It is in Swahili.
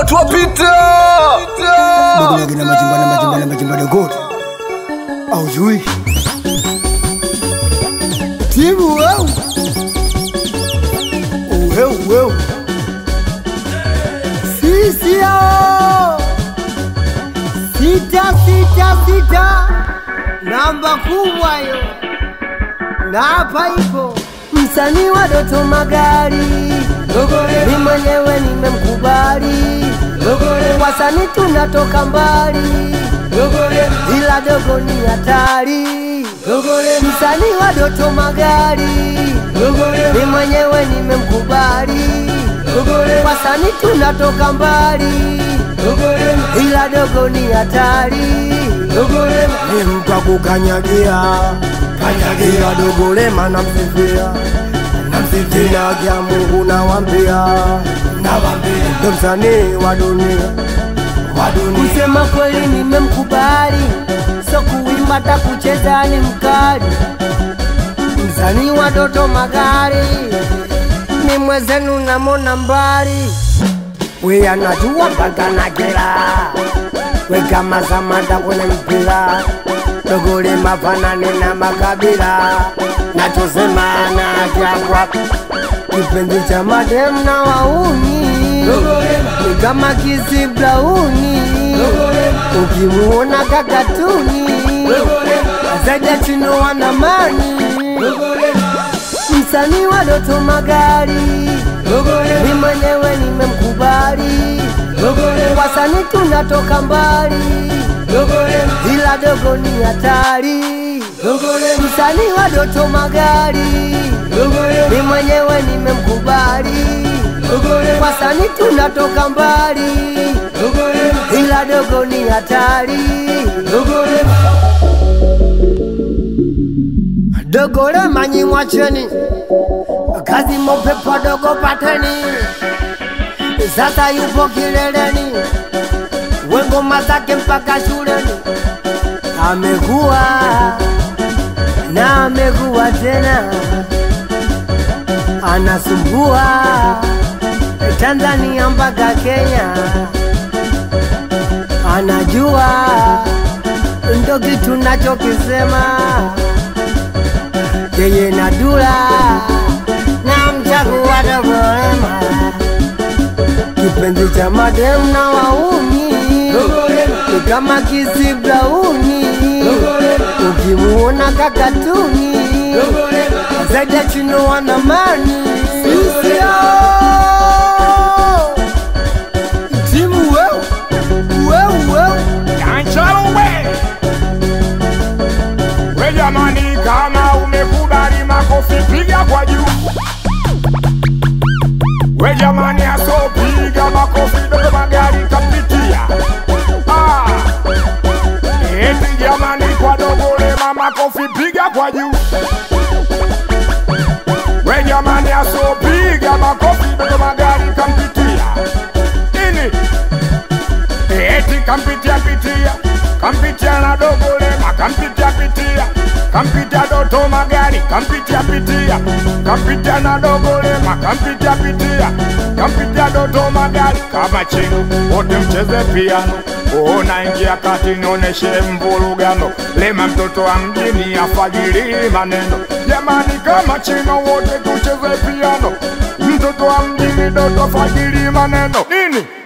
watu wapita Dogo na majimba na majimba na majimba dogo. Au jui. Timu weu. Weu weu. Sisi hao. Sita sita sita. Namba kubwa hiyo. Na hapa ipo msanii wa Doto Magari. Mimi mwenyewe nimemkubali. Wasanii tunatoka mbali, ila dogo ni hatari. Msanii wa Doto Magari, mimi mwenyewe nimemkubali. Wasanii tunatoka mbali, ila dogo ni hatari. Ni mtu akukanyagia kanyagia dogo lema namsifia namsifia kya Mungu nawambia nawambia ndo msanii wa dunia wa dunia kusema kweli nimemkubali so kuimba ta kucheza ni mkali msanii wa Doto Magari ni mwezenu namona mbali we anajua mpaka na kila we kama Samata kwenye mpira dogole mafanane na makabila nachosema na kyangwa kipenzi cha madem na wauni ni kama kisi blauni ukimuona kakatuni zaja chino wanamani msanii wa Doto Magari mi mwenyewe nimemkubali wasanii tunatoka mbali ila dogo ni hatari msanii wa Doto Magari mi mwenyewe nimemkubali wasanii tunatoka mbali ila dogo ni hatari dogole manyi mwacheni kazi mopepo dogo pateni sasa yupo kileleni wengoma zake mpaka shuleni amekuwa na amekuwa tena anasumbua Tanzania mpaka Kenya anajua ndo kitu nachokisema yeye na Dula na mchagua Dogolema kipenzi cha madem na wauni ni kama kisi blauni ukimuona kakatuni zaidi ya chino wanamani sisio timu weu weu weu Kanchalo we we jamani, kama umekubali makofi piga kwa juu. We jamani, asopiga makofi Doto Magari kapitia. Ah, eti jamani, kwa Dogo Lema makofi piga kwa juu. We jamani, asopiga makofi Doto Magari kampitia. Ini eti kampitia pitia kampitia na dogo lema kampitia pitia kampitia doto magari kampitia pitia kampitia na dogo lema kampitia pitia kampitia doto magari kama chino wote mcheze piano ona ingia kati nioneshe mvurugano lema mtoto wa mjini afajiri maneno jamani kama chino wote tucheze piano mtoto wa mjini doto fajiri maneno nini